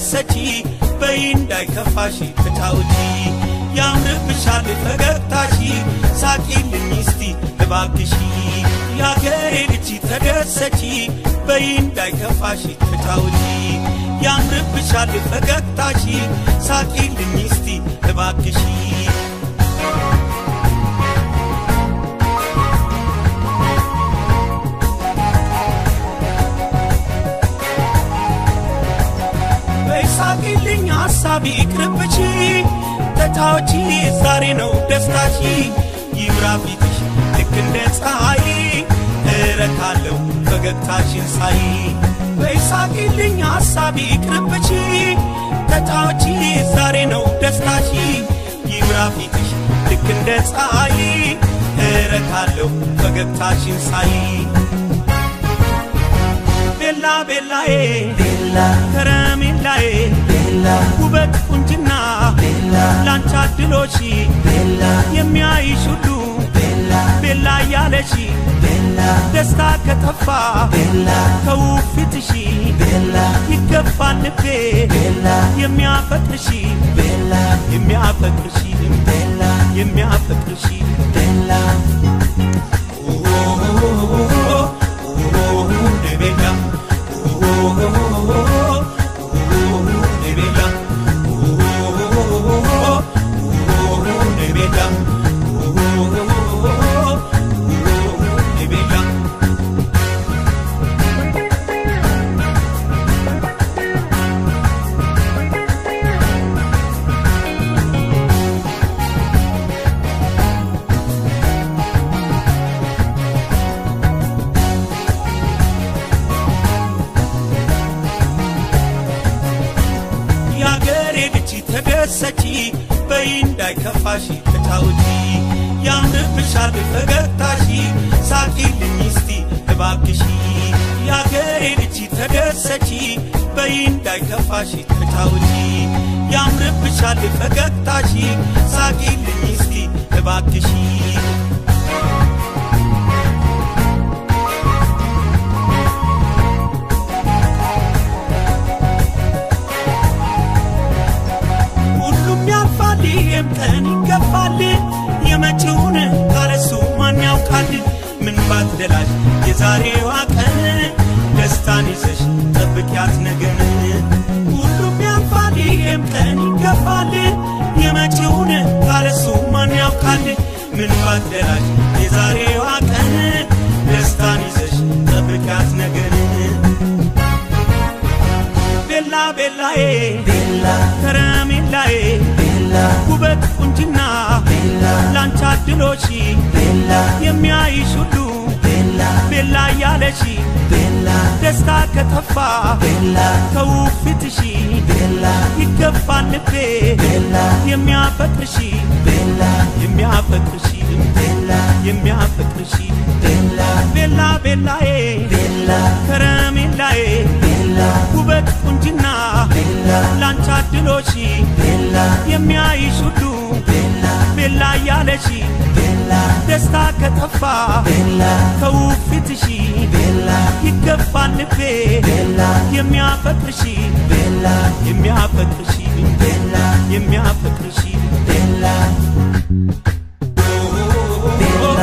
ተደሰቺ በይ እንዳይከፋሽ ተጫውቺ ያምርብሻል ፈገግታሺ ሳቂልኝ እስቲ እባክሺ ያገሬ ልጅ ተደሰቺ በይ እንዳይከፋሽ ተጫውቺ ያምርብሻል ፈገግታሺ ሳቂልኝ እስቲ እባክሺ በይሳቂልኝ ሐሳቢ ይቅርብቺ ተጫዎቺ ዛሬ ነው ደስታሺ ይብራ ፊትሽ ልክ እንደ ፀሐይ እረካለሁ ፈገግታሽን ሳይ በይሳቂልኝ ሐሳቢ ይቅርብቺ ተጫዎቺ ዛሬ ነው ደስታሺ ይብራ ፊትሽ ልክ እንደ ፀሐይ እረካለሁ ፈገግታሽን ሳይ ቤላ ቤላዬ ቤላ ከረሜላዬ ቤላ ውበት ቁንጅና ቤላ ላንቺ አድሎሽ ቤላ የሚያይሽ ሁሉ ቤላ ቤላ እያለሽ ቤላ ደስታ ከጠፋ ቤላ ከውብ ፊትሽ ቤላ ይገባል ልቤ ቤላ የሚያፈቅርሽ ቤላ የሚያፈቅርሽ ቤላ የሚያፈቅርሽ ቤላ ቤላ ቤላ ቤላ የአገሬ ልጅ ተደሰቺ በይ እንዳይከፋሽ ተጫውቺ ያምርብሻል ፈገግታሺ ሳቂልኝ እስቲ እባክሺ የአገሬ ልጅ ተደሰቺ በይ እንዳይከፋሽ ተጫውቺ ያምርብሻል ፈገግታሺ ሳቂልኝ እስቲ እባክሺ ሁሉም ያልፋል፣ ይህም ቀን ይገፋል። የመጪውን ካለሱ ማን ያውቃል? ምን ባትደላሽ የዛሬዋ ቀን ደስታን ይዘሽ ጠብቂያት ነገን። ሁሉም ያልፋል፣ ይህም ቀን ይገፋል። የመጪውን ካለሱ ማን ያውቃል? ምን ባትደላሽ የዛሬዋ ቀን ደስታን ይዘሽ ጠብቂያት ነገን። ቤላ ቤላዬ ቤላ ከረሜላዬ ቤላ ውበት ቁንጅና ቤላ ላንቺ አድሎሽ ቤላ የሚያይሽ ሁሉ ቤላ ቤላ እያለሽ ቤላ ደስታ ከጠፋ ቤላ ከውብ ፊትሽ ቤላ ይገባል ልቤ ቤላ የሚያፈቅርሽ ቤላ የሚያፈቅርሽ ቤላ የሚያፈቅርሽ ቤላ ቤላ ቤላዬ ቤላ ከረሜላዬ ቤላ ውበት ቁንጅና ቤላ ላንቺ አድሎሽ ቤላ የሚያይሽ ሁሉ ቤላ ቤላ እያለሽ ቤላ ደስታ ከጠፋ ቤላ ከውብ ፊትሽ ቤላ ይገባል ልቤ ቤላ የሚያፈቅርሽ ቤላ የሚያፈቅርሽ ቤላ የሚያፈቅርሽ ቤላ ቤላ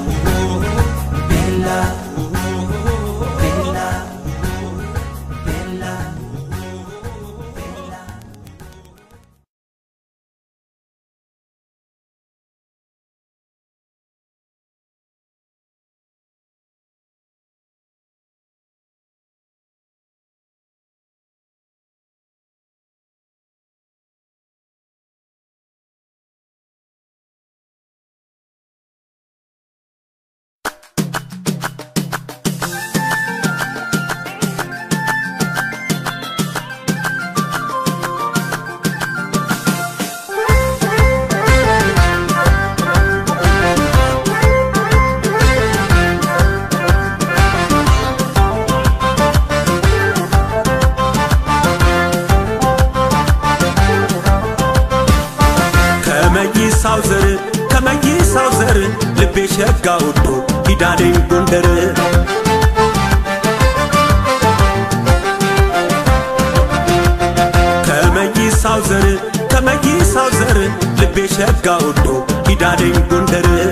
ቤላ ቤላ ቤላ ቤላ ከመይሳው ዘር ከመይሳው ዘር ልቤ ሸጋ ወዶ ኪዳኔን ጎንደር ሸጋ ወዶ ኪዳኔም ጎንደር